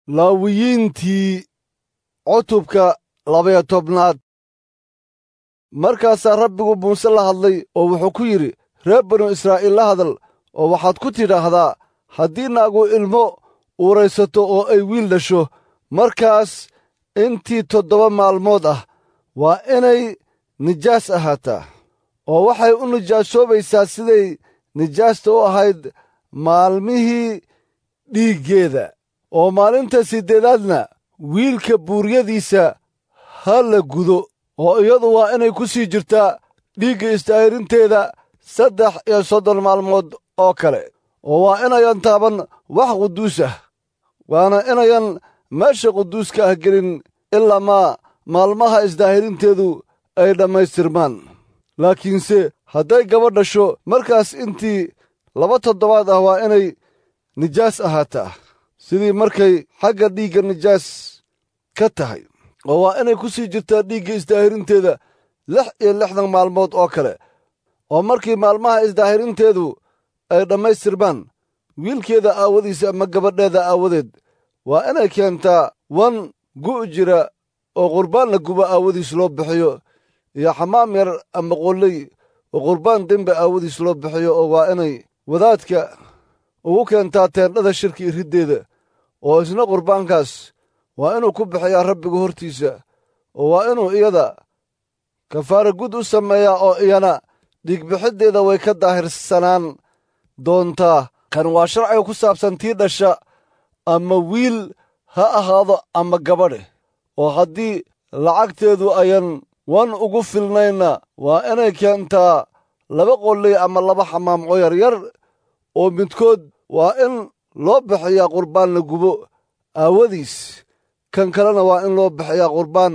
laawiyiintii cutubka labaya tobnaad markaasaa rabbigu muuse la hadlay oo wuxuu ku yidhi reer banu israa'iil la hadal oo waxaad ku tidhaahdaa haddii naagu ilmo uuraysato oo ay wiil dhasho markaas intii toddoba maalmood ah waa inay nijaas ahaataa oo waxay u nijaasoobaysaa siday nijaasta u ahayd maalmihii dhiiggeeda oo maalinta siddeedaadna wiilka buuryadiisa ha la gudo oo iyadu waa inay ku sii jirtaa dhiigga istaahirinteeda saddex iyo soddon maalmood oo kale oo waa inayan taaban wax quduus ah waana inayan meesha quduuska ah gelin ilaa maa maalmaha isdaahirinteedu ay dhammaystirmaan laakiinse hadday gabadh dhasho markaas intii laba toddobaad ah waa inay nijaas ahaataa sidii markay xagga dhiigga nijaas ka tahay oo waa inay ku sii jirtaa dhiigga isdaahirinteeda lix iyo lixdan maalmood oo kale oo markii maalmaha isdaahirinteedu ay dhammaystirmaan wiilkeeda aawadiis ama gabadheeda aawadeed waa inay keentaa wan gu' jira oo qurbaan la gubo aawadiis loo bixiyo iyo xamaam yar ama qolley oo qurbaan dembe aawadiis loo bixiyo oo waa inay wadaadka ugu keentaa teendhada shirki iriddeeda oo isna qurbaankaas waa inuu ku bixiyaa rabbiga hortiisa oo waa inuu iyada kafaara gud u sameeyaa oo iyana dhiigbixiddeeda way ka daahirsanaan doontaa kan waa sharciga ku saabsan tii dhasha ama wiil ha ahaado ama gabadhe oo haddii lacagteedu ayan wan ugu filnaynna waa inay keentaa laba qolley ama laba xamaam oo yaryar oo midkood waa in loo bixiyaa qurbaan la gubo aawadiis kan kalena waa in loo bixiyaa qurbaan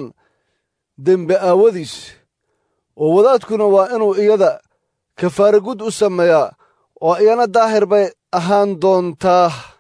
dembe aawadiis oo wadaadkuna waa inuu iyada kafaara gud u sameeyaa oo iyana daahir bay ahaan doontaa